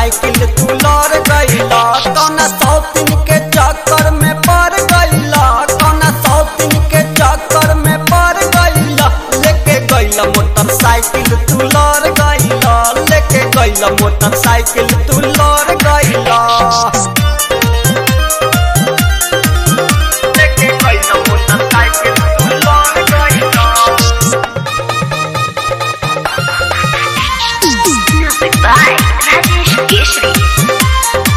Motorcycle तू लड़ गईला कौना सौतीन के चक्कर में पड़ गईला कौना सौतीन के चक्कर में पड़ गईला लेके गईला मोटरसाइकिल तू लड़ गईला लेके गईला मोटरसाइकिल तू लड़ गईला लेके गईला मोटरसाइकिल तू लड़ गईला Music by Rajesh Keshri.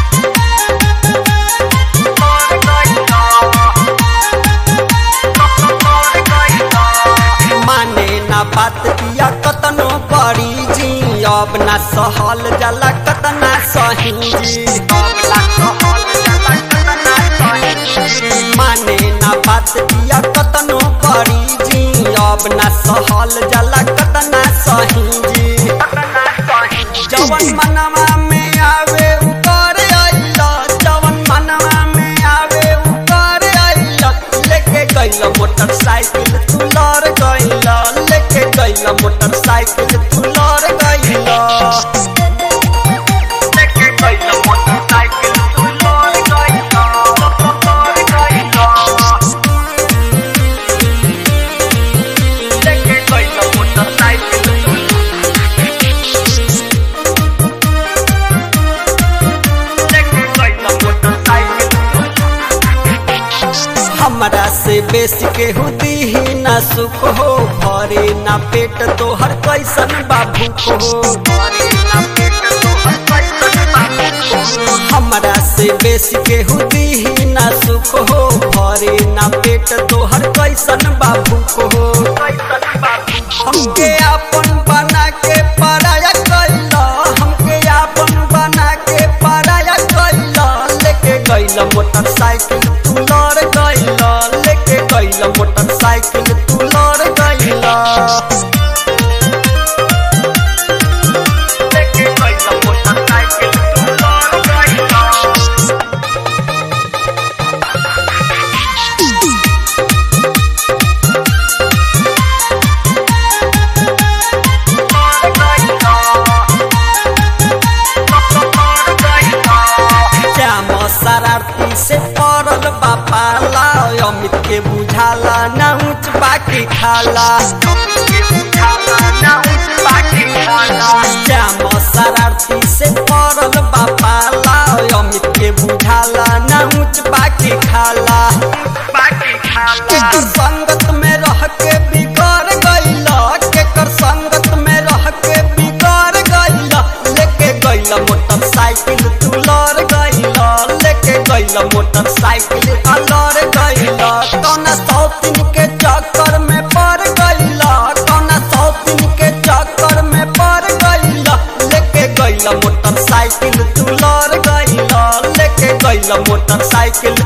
माने ना बात किया कतनो बड़ी जी अब ना सहल जाला कतना सही जी अब ना सहल जाला कतना सही जी। माने ना बात किया कतनो बड़ी जी अब ना सहल जाला कतना सही जी जवन मनवा में आवे ऊपर आइला जवन मनवा में आवे ऊपर आइला लेके गइला मोटरसाइकिल तू लड़ गइला लेके गइला मोटरसाइकिल तू लड़ गइला लेके गइला मोटरसाइकिल तू लड़ गइला लड़ गइला लेके गइला मोटरसाइकिल तू हमरा से बेसी के हुदी ही ना सुख हो भरे ना पेट तोहर कैसन बाबू हो भरे ना पेट तोहर कैसन बाबू हो। हमरा से बेसी के हुदी ही ना सुख हो भरे ना पेट तोहर कैसन बाबू हो हमके आपन बना के पराया कैला हमके आपन बना के पराया कैला लेके गइला मोटरसाइकिल तू लड़ गइला लेके गइला मोटरसाइकिल तू लड़ गइला लेके गइला मोटरसाइकिल तू लड़ गइला श्याम शरारती से पड़ल बापाला अमित के बुझाला ना ऊंच बाकी खाला श्याम शरारती से पड़ल बापाला अमित के बुझाला ना ऊंच बाकी खाला केकर संगत में रह के बिगड़ गइला केकर संगत में रह के बिगड़ गइला लेके गइला मोटरसाइकिल तू लड़ गइला लेके गइला मोटरसाइकिल आ लड़ गइला कौना सौतीन के चक्कर में पड़ गइला कौना सौतीन के चक्कर में पड़ गइला लेके गइला मोटरसाइकिल तू लड़ गइला लेके गइला मोटरसाइकिल